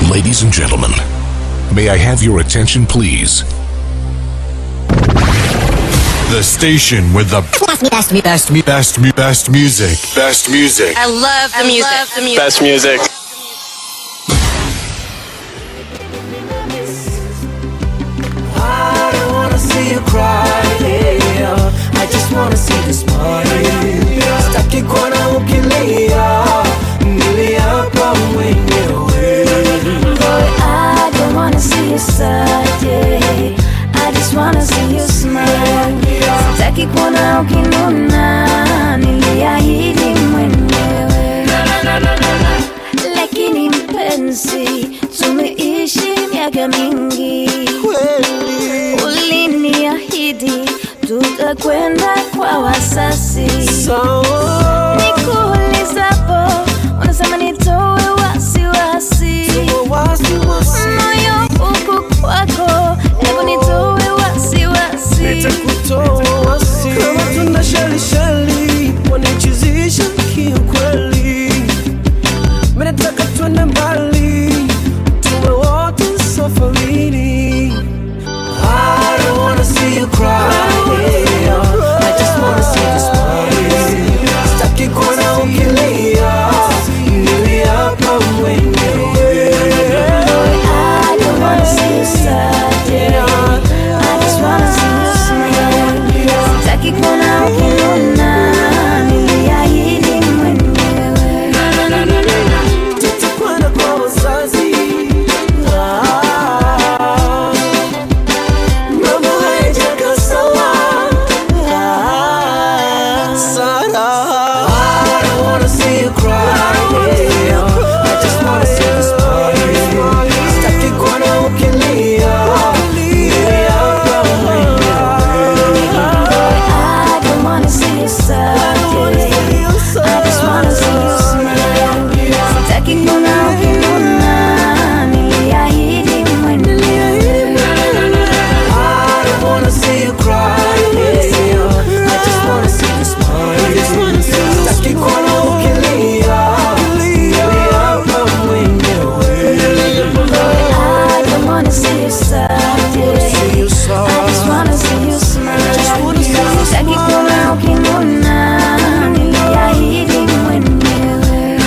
Ladies and gentlemen, may I have your attention, please? The station with the Best, me, best, best, best, mu- best music. Best music. I love the music. the music. Best music. I don't wanna see you cry, yeah. I just wanna see you smile. Sitaki kuona ukilia, niliapa mwenyewe. I don't wanna see you sad, yeah. I just wanna see you smile. Sitaki kuona ukinuna, niliahidi mwenyewe. Lakini mpenzi, tumeishi miaka mingi. Uliniahidi tutakwenda kwa wasasi. Sawa, Nikuulizapo, unasema nitoe wasiwasi. wasiwasi, moyo uko kwako, hebu nitoe wasiwasi. nitakutoa wasi. Kama tunda shelisheli, wanichizisha kiukweli. Mimi nataka twende mbali, tuwe wote safarini. I don't wanna see you cry. yeah. I just wanna see you smile. Sitaki kuona ukilia, niliapa mwenyewe. I don't wanna see you sad, yeah. I just wanna see you smile. Sitaki kuona ukinuna, niliahidi mwenyewe. Tutakwenda kwa wazazi. Ah, mambo hayajakaa sawa. Ah, Sara. I don't wanna see you cry, yeah. I just wanna see you smile. Sitaki kuona ukilia. Niliapa mwenyewe. I don't wanna see you sad, yeah. I just wanna see you smile. Sitaki kuona ukinuna, niliahidi mwenyewe. I don't wanna see you cry, yeah. I just wanna see you smile. Sitaki kuona ukilia. Niliapa mwenyewe. I don't wanna see you sad, yeah. See you I just wanna see you smile. Sitaki kuona ukinuna, niliahidi mwenyewe.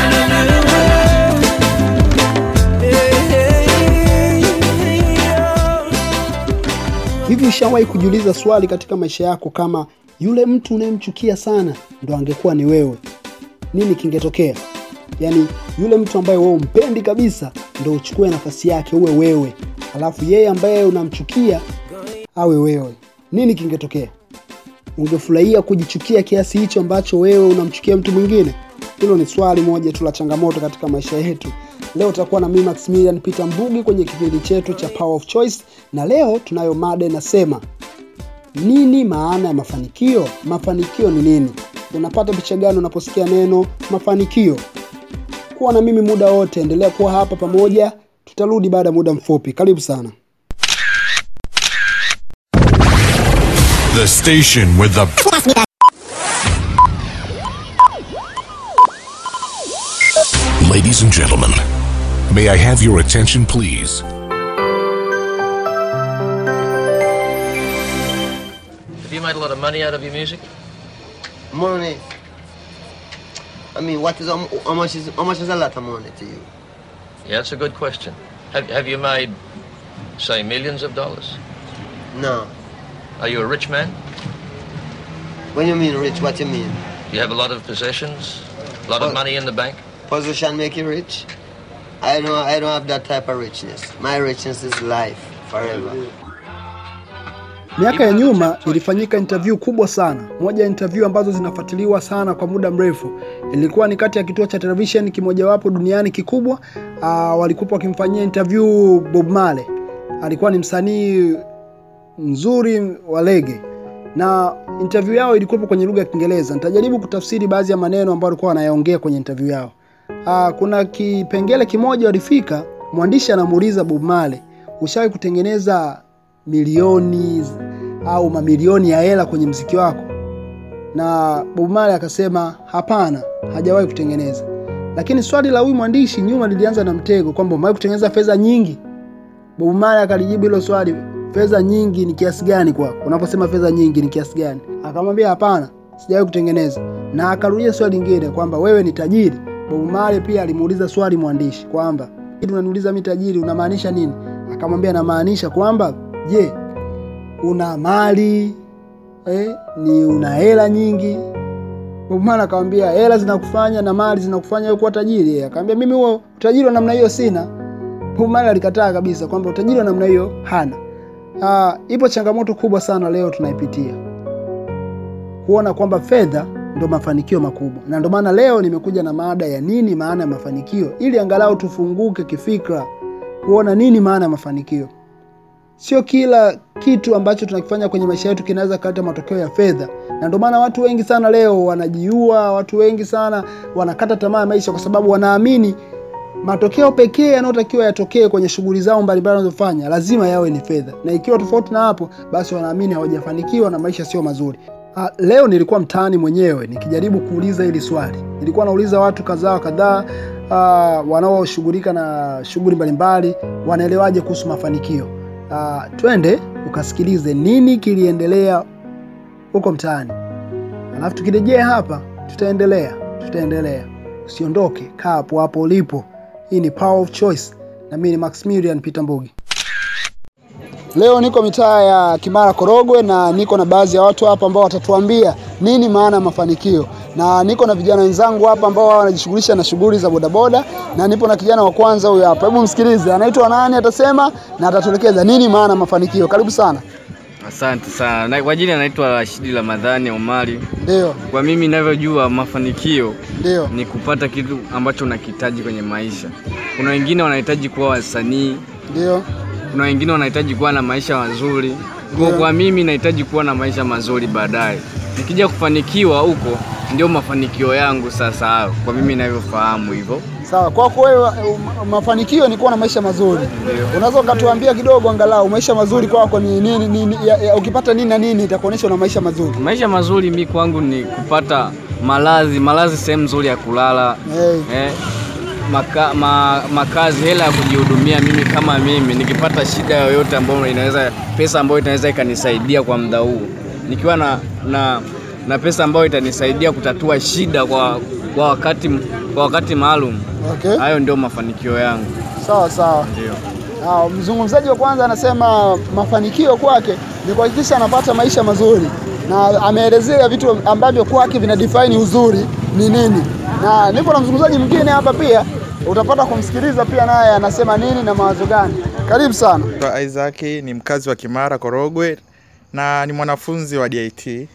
Hivi ushawahi kujiuliza swali katika maisha yako kama yule mtu unayemchukia sana ndo angekuwa ni wewe, nini kingetokea? Yaani yule mtu ambaye wewe umpendi kabisa ndo uchukue nafasi yake uwe wewe, alafu yeye ambaye unamchukia awe wewe, nini kingetokea? Ungefurahia kujichukia kiasi hicho ambacho wewe unamchukia mtu mwingine? Hilo ni swali moja tu la changamoto katika maisha yetu. Leo utakuwa na mimi Maximilian Peter Mbugi kwenye kipindi chetu cha Power of Choice, na leo tunayo mada inasema nini maana ya mafanikio? Mafanikio ni nini? Unapata picha gani unaposikia neno mafanikio? Kuwa na mimi muda wote, endelea kuwa hapa pamoja, tutarudi baada ya muda mfupi. Karibu sana. The station with the Ladies and gentlemen, may I have your attention, please? Have you made a lot of money out of your music? Money. I mean, what is how how much is how much is a lot of money to you? Yeah, that's a good question. Have, have you made, say, millions of dollars? No. Are you a rich man? When you mean rich, what you mean? Do you have a lot of possessions? A lot of Well- money in the bank? Position make you rich? I don't I don't have that type of richness. My richness is life forever. Miaka ya nyuma ilifanyika interview kubwa sana. Moja ya interview ambazo zinafuatiliwa sana kwa muda mrefu ilikuwa ni kati ya kituo cha television kimojawapo duniani kikubwa. Uh, walikuwa wakimfanyia interview Bob Marley. Alikuwa ni msanii mzuri wa rege na interview yao ilikuwa kwenye lugha ya Kiingereza. Nitajaribu kutafsiri baadhi ya maneno ambayo walikuwa wanayaongea kwenye interview yao. Uh, kuna kipengele kimoja walifika, mwandishi anamuuliza Bob Marley, ushawahi kutengeneza milioni au mamilioni ya hela kwenye mziki wako? Na Bob Marley akasema hapana, hajawahi kutengeneza. lakini swali la huyu mwandishi nyuma lilianza na mtego kwamba umewahi kutengeneza fedha nyingi bob marley akalijibu hilo swali fedha nyingi ni kiasi gani kwako unaposema fedha nyingi ni kiasi gani akamwambia hapana sijawahi kutengeneza na akarudia swali lingine kwamba wewe ni tajiri bob marley pia alimuuliza swali mwandishi kwamba "Hivi unaniuliza mi tajiri unamaanisha nini akamwambia namaanisha kwamba je una mali eh, ni una hela nyingi Bob Marley akamwambia hela zinakufanya na mali zinakufanya wewe kuwa tajiri. Yeye akamwambia mimi huo utajiri wa namna hiyo sina. Bob Marley alikataa kabisa kwamba utajiri wa namna hiyo hana. Ah, ipo changamoto kubwa sana leo tunaipitia, kuona kwamba fedha ndo mafanikio makubwa, na ndo maana leo nimekuja na maada ya nini maana ya mafanikio, ili angalau tufunguke kifikra, kuona nini maana ya mafanikio. Sio kila kitu ambacho tunakifanya kwenye maisha yetu kinaweza kuleta matokeo ya fedha, na ndio maana watu wengi sana leo wanajiua, watu wengi sana wanakata tamaa ya maisha kwa sababu wanaamini matokeo pekee yanayotakiwa yatokee kwenye shughuli zao mbalimbali wanazofanya lazima yawe ni fedha, na ikiwa tofauti na hapo, basi wanaamini hawajafanikiwa na maisha sio mazuri. Ah, leo nilikuwa mtaani mwenyewe nikijaribu kuuliza hili swali. Nilikuwa nauliza watu kadhaa kadhaa ah, wanaoshughulika na shughuli mbalimbali wanaelewaje kuhusu mafanikio. Ah, twende ukasikilize nini kiliendelea huko mtaani, alafu tukirejea hapa tutaendelea tutaendelea. Usiondoke, kaa hapo hapo ulipo. Hii ni Power of Choice na mimi ni Maximilian Peter Mbugi. Leo niko mitaa ya Kimara Korogwe na niko na baadhi ya watu hapa ambao watatuambia nini maana ya mafanikio, na niko na vijana wenzangu hapa ambao wao wanajishughulisha na shughuli za bodaboda, na nipo na kijana wa kwanza huyu hapa. Hebu msikilize, anaitwa nani, atasema na atatuelekeza nini maana ya mafanikio. Karibu sana. Asante sana. Na kwa jina naitwa Rashidi Ramadhani Omari. Ndio, Kwa mimi ninavyojua, mafanikio ndio, ni kupata kitu ambacho unakihitaji kwenye maisha. Kuna wengine wanahitaji kuwa wasanii, ndio, kuna wengine wanahitaji kuwa na maisha mazuri. Kwa, Ndio. kwa mimi nahitaji kuwa na maisha mazuri baadaye. Nikija kufanikiwa huko ndio mafanikio yangu sasa hayo. Kwa mimi ninavyofahamu hivyo. sawa. Kwako wewe, um, mafanikio ni kuwa na maisha mazuri. Unaweza ukatuambia kidogo angalau maisha mazuri kwako ni nini? nini ya, ya, ukipata nini na nini itakuonyesha una maisha mazuri. Maisha mazuri mi kwangu ni kupata malazi, malazi sehemu nzuri ya kulala. Hey. eh, maka, ma, makazi, hela ya kujihudumia mimi kama mimi, nikipata shida yoyote ambayo inaweza pesa ambayo inaweza ikanisaidia kwa muda huu, nikiwa na, na, na pesa ambayo itanisaidia kutatua shida kwa, kwa wakati, kwa wakati maalum, Okay. hayo ndio mafanikio yangu. Sawa sawa. Ndio. Ah, mzungumzaji wa kwanza anasema mafanikio kwake ni kuhakikisha anapata maisha mazuri, na ameelezea vitu ambavyo kwake vina define uzuri ni nini, na nipo na mzungumzaji mwingine hapa pia, utapata kumsikiliza pia naye anasema nini na mawazo gani. Karibu sana. Naitwa Isaac ni mkazi wa Kimara Korogwe na ni mwanafunzi wa DIT.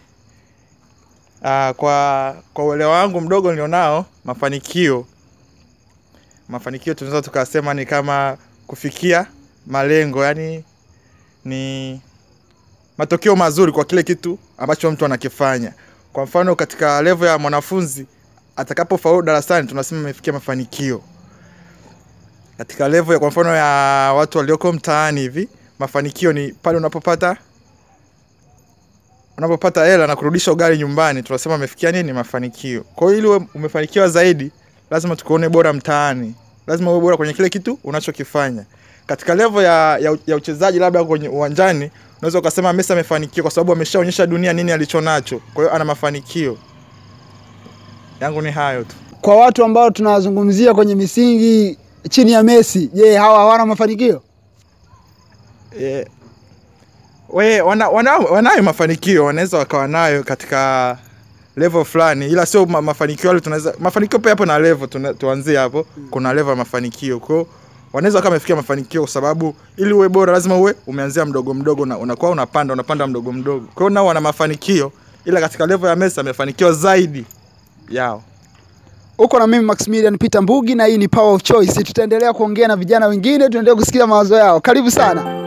Uh, kwa kwa uelewa wangu mdogo nilionao, mafanikio mafanikio tunaweza tukasema ni kama kufikia malengo, yani ni matokeo mazuri kwa kile kitu ambacho mtu anakifanya. Kwa mfano katika level ya mwanafunzi atakapofaulu darasani tunasema amefikia mafanikio katika level ya kwa mfano ya watu walioko mtaani hivi, mafanikio ni pale unapopata unapopata hela na kurudisha ugali nyumbani, tunasema amefikia nini? Mafanikio. Kwa hiyo ili uwe umefanikiwa zaidi, lazima tukuone bora mtaani, lazima uwe bora kwenye kile kitu unachokifanya. Katika level ya, ya, ya uchezaji, labda kwenye uwanjani, unaweza ukasema Messi amefanikiwa kwa sababu ameshaonyesha dunia nini alichonacho, kwa hiyo ana mafanikio. Yangu ni hayo tu. Kwa watu ambao tunawazungumzia kwenye misingi chini ya Messi, je, hawa hawana mafanikio? Eh, we wana, wana, wanayo mafanikio wanaweza wakawa nayo katika level fulani, ila sio ma, mafanikio yale tunaweza mafanikio pia hapo na level tuna, tuanzie hapo. Kuna level ya mafanikio, kwa hiyo wanaweza kama amefikia mafanikio, kwa sababu ili uwe bora lazima uwe umeanzia mdogo mdogo, na unakuwa unapanda unapanda mdogo mdogo. Kwa hiyo nao wana mafanikio, ila katika level ya Messi amefanikiwa zaidi yao. Uko na mimi Maximilian Peter Mbugi na hii ni Power of Choice. Tutaendelea kuongea na vijana wengine, tuendelee kusikia mawazo yao. Karibu sana.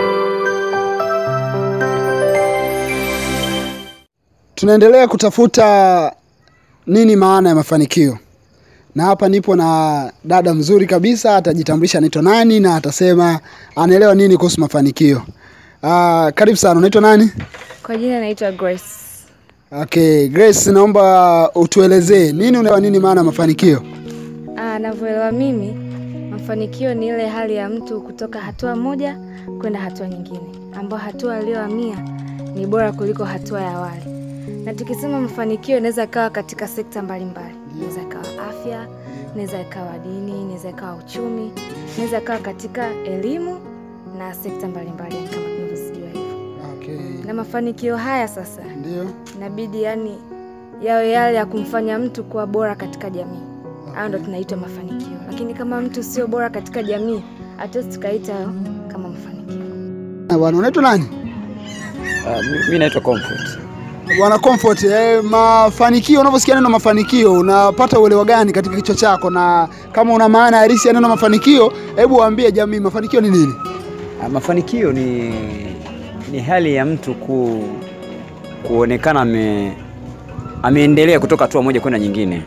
Tunaendelea kutafuta nini maana ya mafanikio, na hapa nipo na dada mzuri kabisa, atajitambulisha anaitwa nani na atasema anaelewa nini kuhusu mafanikio. Ah, karibu sana. Unaitwa nani? Kwa jina naitwa Grace. Okay, Grace, naomba utuelezee nini unaelewa nini maana ya mafanikio? navyoelewa mimi, mafanikio ni ile hali ya mtu kutoka hatua moja kwenda hatua nyingine, ambayo hatua aliyohamia ni bora kuliko hatua ya awali. Na tukisema mafanikio, inaweza ikawa katika sekta mbalimbali, inaweza ikawa afya, inaweza ikawa dini, inaweza ikawa uchumi, inaweza ikawa katika elimu na sekta mbalimbali, yani kama tunavyozijua hivyo. Okay. Na mafanikio haya sasa Ndio. inabidi yani yawe yale ya kumfanya mtu kuwa bora katika jamii. Hayo ndo tunaitwa mafanikio, lakini kama mtu sio bora katika jamii, hatuwezi tukaita hayo kama mafanikio. Na Bwana unaitwa nani? mi naitwa Comfort. Bwana Comfort, eh, mafanikio, unaposikia neno mafanikio unapata uelewa gani katika kichwa chako, na kama una maana halisi ya neno mafanikio, hebu waambie jamii mafanikio ni nini? Ah, Mafanikio ni, ni hali ya mtu ku, kuonekana ame, ameendelea kutoka hatua moja kwenda nyingine.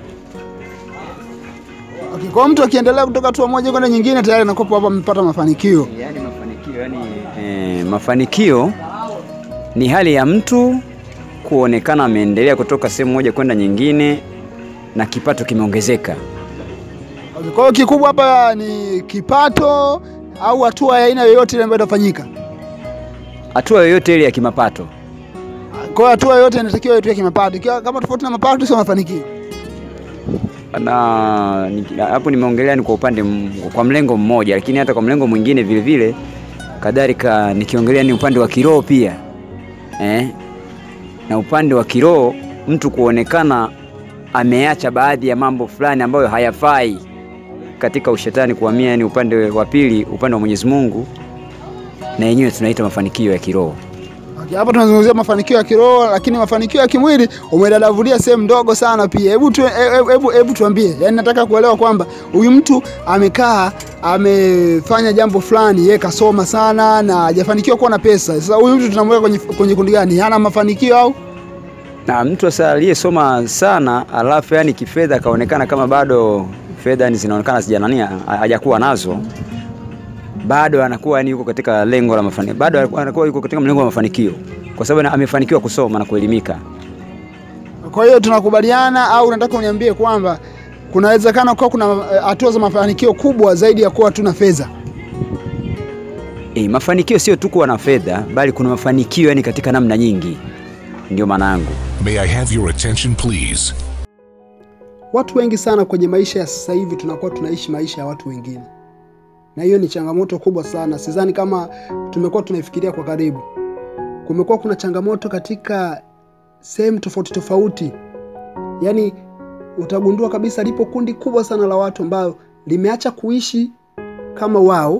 Okay, kwa mtu akiendelea kutoka hatua moja kwenda nyingine tayari anakuwa hapa amepata mafanikio. Yani mafanikio, yani, eh, mafanikio ni hali ya mtu kuonekana ameendelea kutoka sehemu moja kwenda nyingine na kipato kimeongezeka. Okay, kwa hiyo kikubwa hapa ni kipato au hatua ya aina yoyote ile ambayo itafanyika. Hatua yoyote ile ya kimapato. Kwa hiyo hatua yoyote inatakiwa iwe ya kimapato. Ikiwa kama tofauti na mapato sio mafanikio. na ni- hapo nimeongelea ni kwa upande m- kwa mlengo mmoja, lakini hata kwa mlengo mwingine vile vile kadhalika nikiongelea ni upande wa kiroho pia eh? na upande wa kiroho mtu kuonekana ameacha baadhi ya mambo fulani ambayo hayafai katika ushetani kuhamia, yani upande wa pili, upande wa Mwenyezi Mungu, na yenyewe tunaita mafanikio ya kiroho. Okay, hapa tunazungumzia mafanikio ya kiroho, lakini mafanikio ya kimwili umedadavulia sehemu ndogo sana pia. Hebu tu, hebu, hebu, hebu tuambie, yaani nataka kuelewa kwamba huyu mtu amekaa amefanya jambo fulani, yeye kasoma sana na hajafanikiwa kuwa na pesa. Sasa huyu mtu tunamweka kwenye, kwenye kundi gani? Hana mafanikio au? na mtu sasa aliyesoma sana alafu yani kifedha akaonekana kama bado fedha yani zinaonekana sijanania hajakuwa nazo bado anakuwa yani yuko katika lengo la mafanikio bado anakuwa yuko katika mlengo wa mafanikio kwa sababu na- amefanikiwa kusoma na kuelimika Kwa hiyo tunakubaliana au nataka uniambie kwamba kunawezekana kuwa kuna eh, hatua za mafanikio kubwa zaidi ya kuwa tuna fedha. e, mafanikio sio tu kuwa na fedha bali kuna mafanikio yani katika namna nyingi ndio maana yangu May I have your attention, please? Watu wengi sana kwenye maisha ya sasa hivi tunakuwa tunaishi maisha ya watu wengine, na hiyo ni changamoto kubwa sana. Sidhani kama tumekuwa tunaifikiria kwa karibu. Kumekuwa kuna changamoto katika sehemu tofauti tofauti, yaani utagundua kabisa lipo kundi kubwa sana la watu ambayo limeacha kuishi kama wao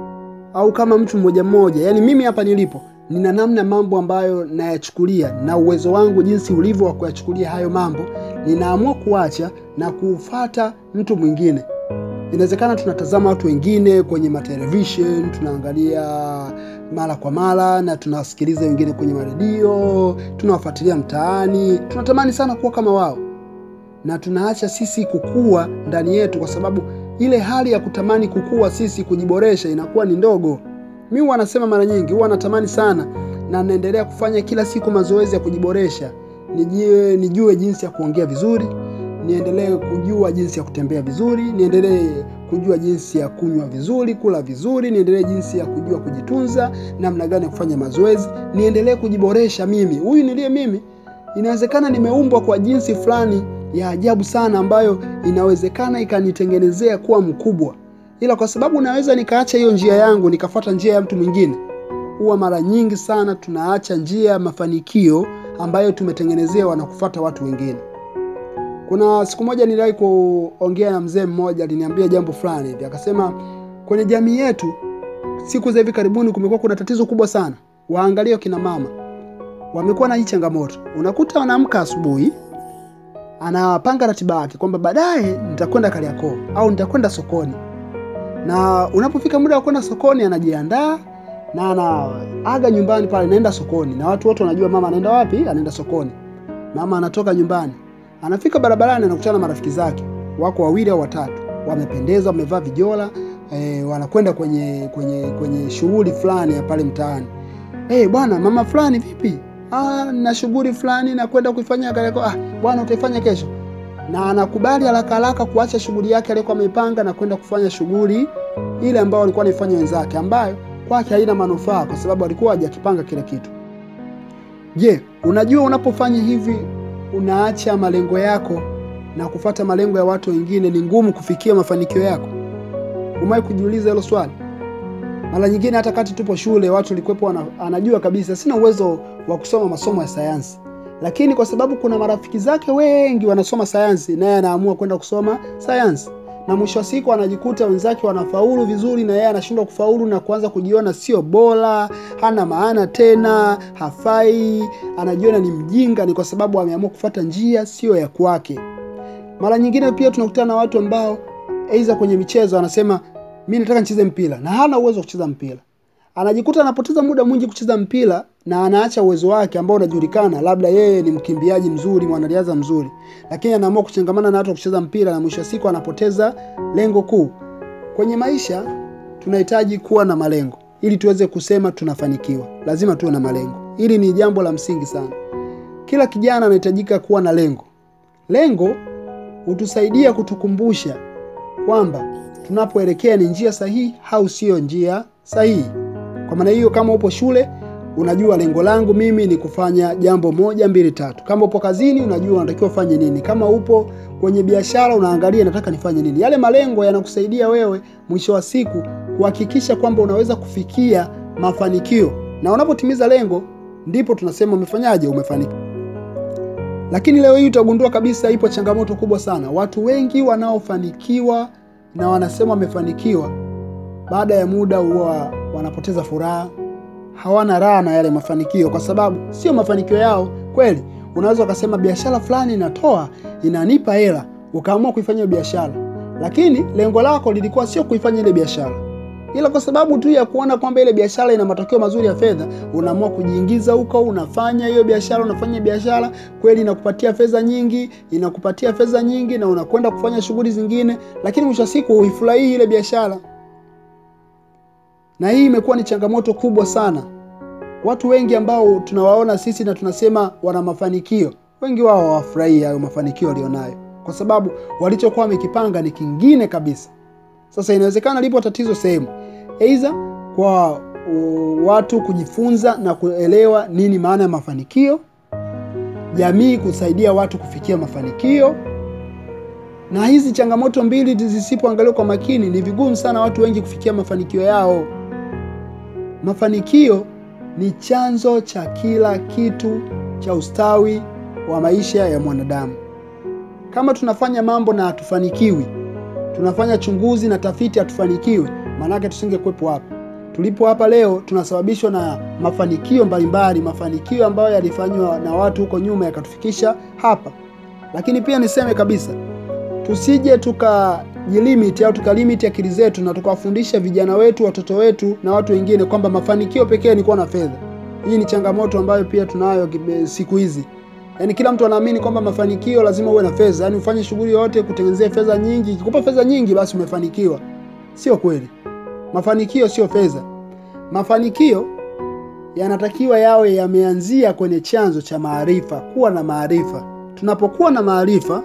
au kama mtu mmoja mmoja. Yaani mimi hapa nilipo nina namna mambo ambayo nayachukulia na uwezo wangu jinsi ulivyo wa kuyachukulia hayo mambo, ninaamua kuacha na kufata mtu mwingine. Inawezekana tunatazama watu wengine kwenye matelevision, tunaangalia mara kwa mara na tunawasikiliza wengine kwenye maredio, tunawafuatilia mtaani, tunatamani sana kuwa kama wao, na tunaacha sisi kukua ndani yetu, kwa sababu ile hali ya kutamani kukua sisi kujiboresha inakuwa ni ndogo. Mi huwa nasema mara nyingi, huwa natamani sana na naendelea kufanya kila siku mazoezi ya kujiboresha, nijue, nijue jinsi ya kuongea vizuri, niendelee kujua jinsi ya kutembea vizuri, niendelee kujua jinsi ya kunywa vizuri, kula vizuri, niendelee jinsi ya kujua kujitunza, namna gani ya kufanya mazoezi, niendelee kujiboresha mimi. Huyu niliye mimi, inawezekana nimeumbwa kwa jinsi fulani ya ajabu sana ambayo inawezekana ikanitengenezea kuwa mkubwa, ila kwa sababu naweza nikaacha hiyo njia yangu nikafuata njia ya mtu mwingine, huwa mara nyingi sana tunaacha njia ya mafanikio ambayo tumetengenezewa na kufuata watu wengine. Kuna siku moja niliwahi kuongea na mzee mmoja, aliniambia jambo fulani hivi, akasema kwenye jamii yetu siku za hivi karibuni kumekuwa kuna tatizo kubwa sana. Waangalie kina mama wamekuwa na hii changamoto, unakuta wanaamka asubuhi anapanga ratiba yake kwamba baadaye nitakwenda Kariakoo au nitakwenda sokoni, na unapofika muda wa kwenda sokoni anajiandaa na anaaga nyumbani pale, naenda sokoni, na watu wote wanajua mama anaenda wapi, anaenda sokoni. Mama anatoka nyumbani, anafika barabarani, anakutana na marafiki zake, wako wawili au watatu, wamependeza, wamevaa vijola e, wanakwenda kwenye kwenye kwenye shughuli fulani ya pale mtaani. Eh, bwana mama fulani vipi? Ah, na shughuli fulani nakwenda kuifanya Kariakoo. Ah, bwana utaifanya kesho. na anakubali haraka haraka kuacha shughuli yake aliyokuwa ameipanga na kwenda kufanya shughuli ile ambayo walikuwa wanaifanya wenzake, ambayo kwake haina manufaa kwa sababu alikuwa hajakipanga kile kitu. Je, unajua unapofanya hivi unaacha malengo yako na kufata malengo ya watu wengine, ni ngumu kufikia mafanikio yako? Umewahi kujiuliza hilo swali? Mara nyingine hata kati tupo shule, watu walikuwepo wana, anajua kabisa sina uwezo wa kusoma masomo ya sayansi, lakini kwa sababu kuna marafiki zake wengi wanasoma sayansi, naye anaamua kwenda kusoma sayansi, na mwisho wa siku anajikuta wenzake wanafaulu vizuri na yeye anashindwa kufaulu na kuanza kujiona sio bora, hana maana tena, hafai, anajiona ni mjinga. Ni kwa sababu ameamua kufuata njia sio ya kwake. Mara nyingine pia tunakutana na watu ambao aidha kwenye michezo anasema mi nataka nicheze mpira na hana uwezo wa kucheza mpira, anajikuta anapoteza muda mwingi kucheza mpira na anaacha uwezo wake ambao unajulikana, labda yeye ni mkimbiaji mzuri, mwanariadha mzuri, lakini anaamua kuchangamana na watu wa kucheza mpira, na mwisho wa siku anapoteza lengo kuu. Kwenye maisha tunahitaji kuwa na malengo ili tuweze kusema tunafanikiwa, lazima tuwe na malengo. Hili ni jambo la msingi sana. Kila kijana anahitajika kuwa na lengo. Lengo hutusaidia kutukumbusha kwamba tunapoelekea ni njia sahihi au sio njia sahihi. Kwa maana hiyo, kama upo shule unajua lengo langu mimi ni kufanya jambo moja mbili tatu. Kama upo kazini unajua unatakiwa ufanye nini. Kama upo kwenye biashara unaangalia nataka nifanye nini. Yale malengo yanakusaidia wewe mwisho wa siku kuhakikisha kwamba unaweza kufikia mafanikio, na unapotimiza lengo ndipo tunasema umefanyaje, umefanikiwa. Lakini leo hii utagundua kabisa ipo changamoto kubwa sana. Watu wengi wanaofanikiwa na wanasema wamefanikiwa, baada ya muda huwa wanapoteza furaha, hawana raha na yale mafanikio, kwa sababu sio mafanikio yao kweli. Unaweza ukasema biashara fulani inatoa inanipa hela, ukaamua kuifanya hiyo biashara, lakini lengo lako lilikuwa sio kuifanya ile biashara, ila kwa sababu tu ya kuona kwamba ile biashara ina matokeo mazuri ya fedha, unaamua kujiingiza huko, unafanya hiyo biashara, unafanya biashara kweli, inakupatia fedha nyingi, inakupatia fedha nyingi, na unakwenda kufanya shughuli zingine, lakini mwisho wa siku huifurahii ile biashara. Na hii imekuwa ni changamoto kubwa sana. Watu wengi ambao tunawaona sisi na tunasema wana mafanikio, wengi wao hawafurahii hayo mafanikio walionayo, kwa sababu walichokuwa wamekipanga ni kingine kabisa. Sasa inawezekana lipo tatizo sehemu, aidha kwa uh, watu kujifunza na kuelewa nini maana ya mafanikio, jamii kusaidia watu kufikia mafanikio. Na hizi changamoto mbili zisipoangaliwa kwa makini, ni vigumu sana watu wengi kufikia mafanikio yao. Mafanikio ni chanzo cha kila kitu cha ustawi wa maisha ya mwanadamu. Kama tunafanya mambo na hatufanikiwi, tunafanya chunguzi na tafiti hatufanikiwi, maanake tusingekuwepo hapa tulipo hapa leo. Tunasababishwa na mafanikio mbalimbali, mafanikio ambayo yalifanywa na watu huko nyuma yakatufikisha hapa. Lakini pia niseme kabisa, tusije tukajilimiti au tukalimiti akili zetu na tukawafundisha vijana wetu, watoto wetu na watu wengine kwamba mafanikio pekee ni kuwa na fedha. Hii ni changamoto ambayo pia tunayo siku hizi. Yaani kila mtu anaamini kwamba mafanikio lazima uwe na fedha, yaani ufanye shughuli yoyote kutengenezea fedha nyingi. Ikikupa fedha nyingi, basi umefanikiwa. Sio kweli. Mafanikio sio fedha. Mafanikio yanatakiwa yawe yameanzia kwenye chanzo cha maarifa, kuwa na maarifa. Tunapokuwa na maarifa,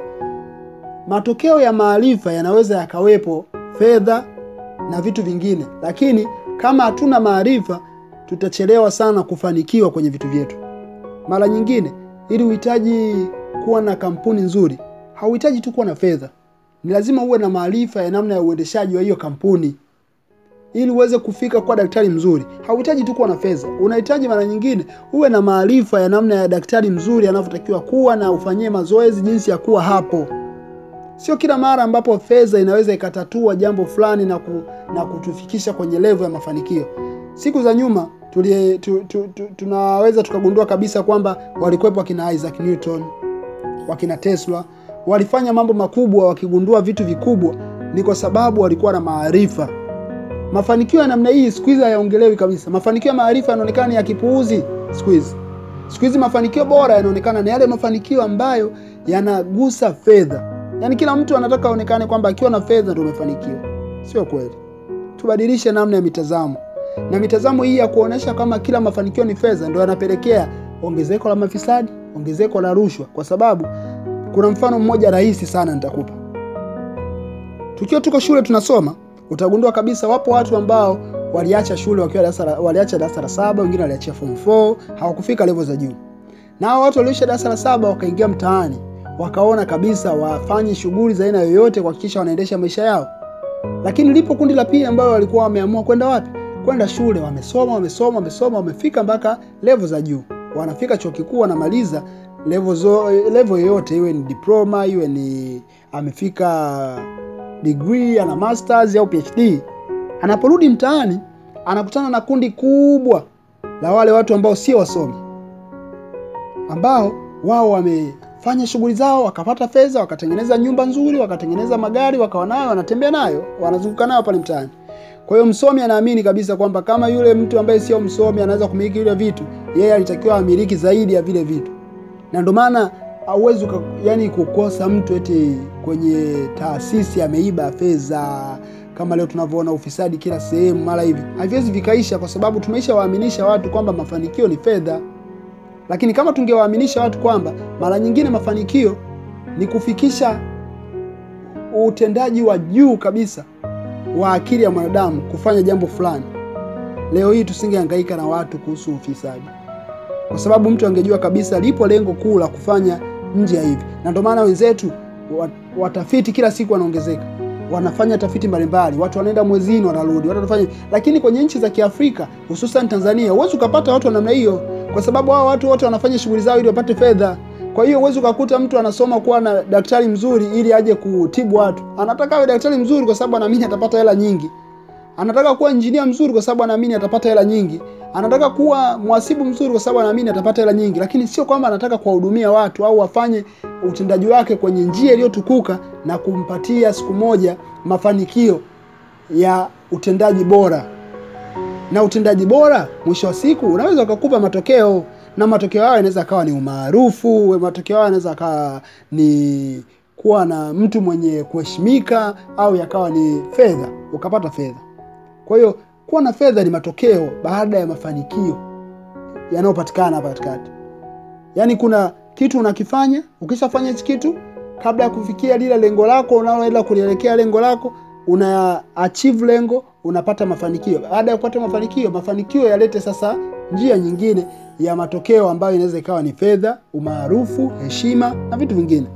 matokeo ya maarifa yanaweza yakawepo fedha na vitu vingine, lakini kama hatuna maarifa, tutachelewa sana kufanikiwa kwenye vitu vyetu. Mara nyingine ili uhitaji kuwa na kampuni nzuri, hauhitaji tu kuwa na fedha, ni lazima uwe na maarifa ya namna ya uendeshaji wa hiyo kampuni. Ili uweze kufika kuwa daktari mzuri, hauhitaji tu kuwa na fedha, unahitaji mara nyingine uwe na maarifa ya namna ya daktari mzuri anavyotakiwa kuwa na ufanyie mazoezi jinsi ya kuwa hapo. Sio kila mara ambapo fedha inaweza ikatatua jambo fulani na, ku, na kutufikisha kwenye levo ya mafanikio. Siku za nyuma tulie, tu, tu, tu, tunaweza tukagundua kabisa kwamba walikuwepo wakina Isaac Newton, wakina Tesla, walifanya mambo makubwa, wakigundua vitu vikubwa, ni kwa sababu walikuwa na maarifa. Mafanikio ya namna hii siku hizi hayaongelewi kabisa. Mafanikio ya maarifa yanaonekana ya kipuuzi siku hizi. Siku hizi mafanikio bora yanaonekana ni yale mafanikio ambayo yanagusa fedha. Yaani kila mtu anataka aonekane kwamba akiwa na fedha ndio umefanikiwa. Sio kweli. Tubadilishe namna ya mitazamo na mitazamo hii ya kuonesha kama kila mafanikio ni fedha ndio yanapelekea ongezeko la mafisadi, ongezeko la rushwa, kwa sababu Kuna mfano mmoja rahisi sana nitakupa. Tukiwa tuko shule tunasoma, utagundua kabisa wapo watu ambao waliacha shule wakiwa darasa la- waliacha darasa la saba, wengine waliachia form 4, hawakufika level za juu. Na hao watu walioisha darasa la saba wakaingia mtaani, wakaona kabisa wafanye shughuli za aina yoyote kuhakikisha wanaendesha maisha yao. Lakini lipo kundi la pili ambao walikuwa wameamua kwenda wapi? Kwenda shule, wamesoma wamesoma wamesoma, wamefika mpaka level za juu, wanafika chuo kikuu, wanamaliza level zo, level yoyote, iwe ni diploma, iwe ni amefika degree, ana masters au PhD. Anaporudi mtaani, anakutana na kundi kubwa la wale watu ambao sio wasomi, ambao wao wamefanya shughuli zao, wakapata fedha, wakatengeneza nyumba nzuri, wakatengeneza magari, wakawa nayo, wanatembea nayo, wanazunguka nayo pale mtaani. Kwa hiyo msomi anaamini kabisa kwamba kama yule mtu ambaye sio msomi anaweza kumiliki vile vitu, yeye alitakiwa amiliki zaidi ya vile vitu, na ndio maana hauwezi uka- yani kukosa mtu eti kwenye taasisi ameiba fedha kama leo tunavyoona ufisadi kila sehemu mara hivi, haviwezi vikaisha, kwa sababu tumeisha waaminisha watu kwamba mafanikio ni fedha. Lakini kama tungewaaminisha watu kwamba mara nyingine mafanikio ni kufikisha utendaji wa juu kabisa wa akili ya mwanadamu kufanya jambo fulani, leo hii tusingehangaika na watu kuhusu ufisadi, kwa sababu mtu angejua kabisa lipo lengo kuu la kufanya nje ya hivi. Na ndio maana wenzetu wa- watafiti kila siku wanaongezeka, wanafanya tafiti mbalimbali, watu wanaenda mwezini, wanarudi, watu wanafanya. Lakini kwenye nchi za Kiafrika hususan Tanzania, huwezi ukapata watu wa namna hiyo, kwa sababu hao watu wote wanafanya shughuli zao ili wapate fedha. Kwa hiyo huwezi ukakuta mtu anasoma kuwa na daktari mzuri ili aje kutibu watu. Anataka awe daktari mzuri kwa sababu anaamini atapata hela nyingi. Anataka kuwa injinia mzuri kwa sababu anaamini atapata hela nyingi. Anataka kuwa mhasibu mzuri kwa sababu anaamini atapata hela nyingi, lakini sio kwamba anataka kuwahudumia watu au afanye utendaji wake kwenye njia iliyotukuka na kumpatia siku moja mafanikio ya utendaji bora. Na utendaji bora mwisho wa siku unaweza ukakupa matokeo, na matokeo hayo yanaweza akawa ni umaarufu, matokeo hayo yanaweza akawa ni kuwa na mtu mwenye kuheshimika, au yakawa ni fedha, ukapata fedha. Kwa hiyo kuwa na fedha ni matokeo baada ya mafanikio yanayopatikana hapa katikati. Yaani kuna kitu unakifanya, ukishafanya hichi kitu, kabla ya kufikia lile lengo lako unaloenda kulielekea lengo lako, una achieve lengo, unapata mafanikio. Baada ya kupata mafanikio, mafanikio yalete sasa njia nyingine ya matokeo ambayo inaweza ikawa ni fedha, umaarufu, heshima na vitu vingine.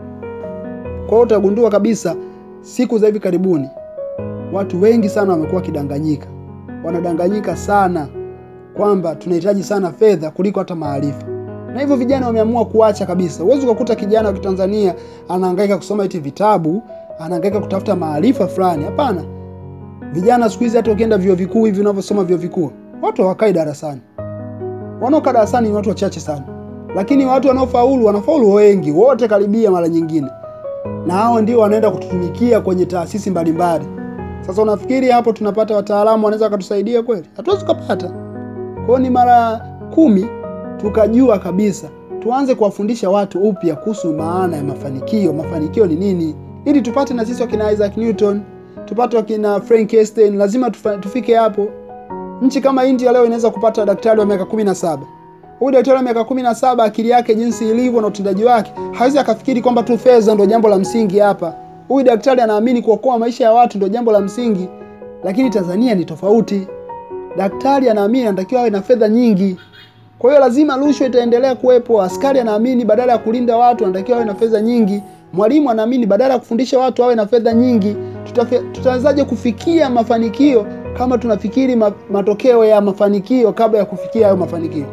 Kwa hiyo utagundua kabisa siku za hivi karibuni watu wengi sana wamekuwa wakidanganyika, wanadanganyika sana kwamba tunahitaji sana fedha kuliko hata maarifa, na hivyo vijana wameamua kuacha kabisa. Huwezi ukakuta kijana wa Kitanzania anahangaika kusoma eti vitabu, anahangaika kutafuta maarifa fulani. Hapana, vijana siku hizi hata ukienda vyuo vikuu hivi unavyosoma vyuo vikuu, watu hawakai darasani. Wanaokaa darasani ni watu wachache sana, lakini watu wanaofaulu wanafaulu wengi, wote karibia mara nyingine, na hao ndio wanaenda kututumikia kwenye taasisi mbalimbali. Sasa unafikiri hapo tunapata wataalamu wanaweza wakatusaidia kweli? Hatuwezi kupata. Kwa hiyo ni mara kumi tukajua kabisa tuanze kuwafundisha watu upya kuhusu maana ya mafanikio. Mafanikio ni nini, ili tupate na sisi wakina Isaac Newton, tupate wakina Frank Einstein. Lazima tufa, tufike hapo. Nchi kama India leo inaweza kupata daktari wa miaka kumi na saba. Huyu daktari wa miaka kumi na saba, akili yake jinsi ilivyo na utendaji wake, hawezi akafikiri kwamba tu fedha ndio jambo la msingi hapa. Huyu daktari anaamini kuokoa maisha ya watu ndio jambo la msingi, lakini Tanzania ni tofauti. Daktari anaamini anatakiwa awe na fedha nyingi, kwa hiyo lazima rushwa itaendelea kuwepo. Askari anaamini badala ya kulinda watu anatakiwa awe na fedha nyingi. Mwalimu anaamini badala ya kufundisha watu awe na fedha nyingi. Tutafe- Tutawezaje kufikia mafanikio kama tunafikiri ma, matokeo ya mafanikio kabla ya kufikia hayo mafanikio?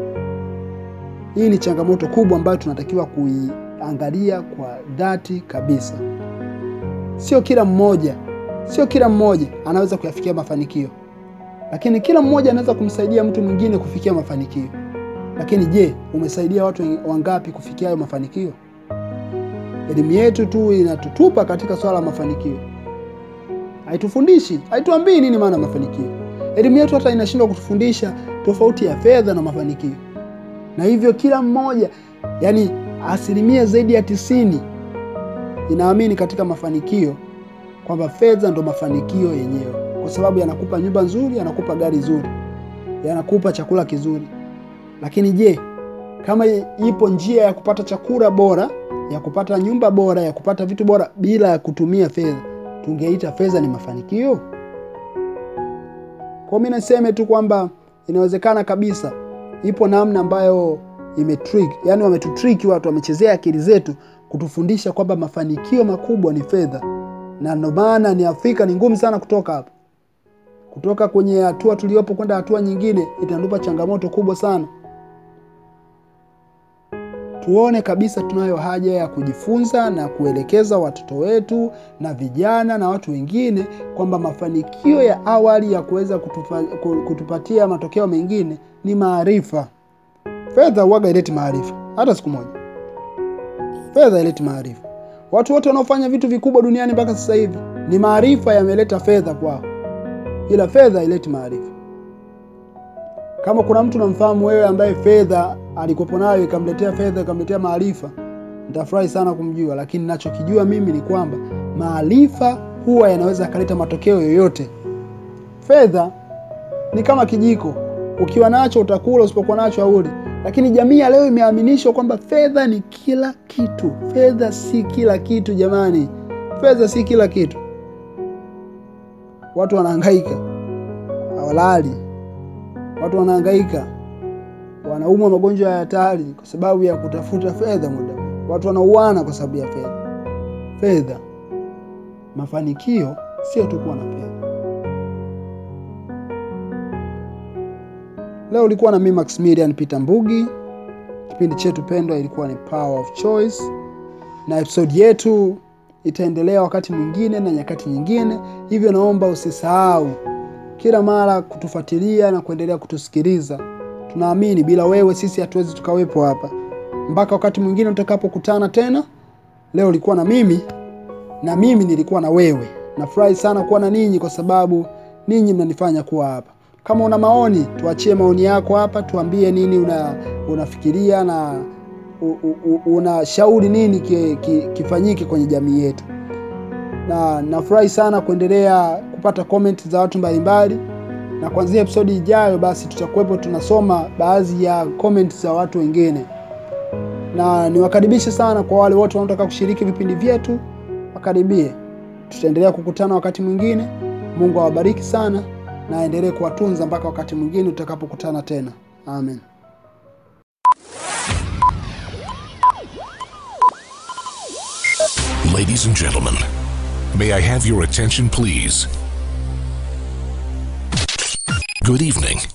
Hii ni changamoto kubwa ambayo tunatakiwa kuiangalia kwa dhati kabisa. Sio kila mmoja, sio kila mmoja anaweza kuyafikia mafanikio, lakini kila mmoja anaweza kumsaidia mtu mwingine kufikia mafanikio. Lakini je, umesaidia watu wangapi kufikia hayo mafanikio? Elimu yetu tu inatutupa katika swala la mafanikio, haitufundishi, haituambii nini maana ya mafanikio. Elimu yetu hata inashindwa kutufundisha tofauti ya fedha na mafanikio, na hivyo kila mmoja, yani asilimia zaidi ya tisini inaamini katika mafanikio kwamba fedha ndo mafanikio yenyewe, kwa sababu yanakupa nyumba nzuri, yanakupa gari zuri, yanakupa chakula kizuri. Lakini je, kama ipo njia ya kupata chakula bora ya kupata nyumba bora, ya kupata vitu bora bila ya kutumia fedha, tungeita fedha ni mafanikio? Kwa mimi niseme tu kwamba inawezekana kabisa, ipo namna ambayo imetrick, yani wametutrick watu, wamechezea akili zetu kutufundisha kwamba mafanikio makubwa ni fedha, na ndio maana ni Afrika ni ngumu sana kutoka hapo, kutoka kwenye hatua tuliopo kwenda hatua nyingine, itatupa changamoto kubwa sana. Tuone kabisa tunayo haja ya kujifunza na kuelekeza watoto wetu na vijana na watu wengine kwamba mafanikio ya awali ya kuweza kutupa, kutupatia matokeo mengine ni maarifa. Fedha huwaga ileti maarifa hata siku moja. Fedha ileti maarifa. Watu wote wanaofanya vitu vikubwa duniani mpaka sasa hivi ni maarifa yameleta fedha kwao, ila fedha ileti maarifa. Kama kuna mtu namfahamu wewe ambaye fedha alikopo nayo ikamletea fedha ikamletea maarifa, nitafurahi sana kumjua, lakini nachokijua mimi ni kwamba maarifa huwa yanaweza yakaleta matokeo yoyote. Fedha ni kama kijiko, ukiwa nacho utakula, usipokuwa nacho hauli. Lakini jamii ya leo imeaminishwa kwamba fedha ni kila kitu. Fedha si kila kitu jamani, fedha si kila kitu. Watu wanahangaika hawalali, watu wanahangaika wanaumwa magonjwa ya hatari kwa sababu ya kutafuta fedha muda. Watu wanauana kwa sababu ya fedha. Fedha, mafanikio sio tu kuwa na fedha. Leo ulikuwa na mimi Maximilian Peter Mbugi. Kipindi chetu pendwa ilikuwa ni Power of Choice, na episodi yetu itaendelea wakati mwingine na nyakati nyingine, hivyo naomba usisahau kila mara kutufuatilia na kuendelea kutusikiliza. Tunaamini bila wewe sisi hatuwezi tukawepo hapa. Mpaka wakati mwingine tutakapokutana tena. Leo ulikuwa na mimi na mimi nilikuwa na wewe. Nafurahi sana kuwa na ninyi kwa sababu ninyi mnanifanya kuwa hapa. Kama una maoni, tuachie maoni yako hapa, tuambie nini una unafikiria na unashauri nini ki, ki, kifanyike kwenye jamii yetu. Na nafurahi sana kuendelea kupata comment za watu mbalimbali na kuanzia episodi ijayo basi tutakuwepo tunasoma baadhi ya comment za watu wengine, na niwakaribishe sana kwa wale wote wanaotaka kushiriki vipindi vyetu, wakaribie. Tutaendelea kukutana wakati mwingine. Mungu awabariki sana na aendelee kuwatunza mpaka wakati mwingine tutakapokutana tena. Amen. Ladies and gentlemen, may I have your attention, please? Good evening.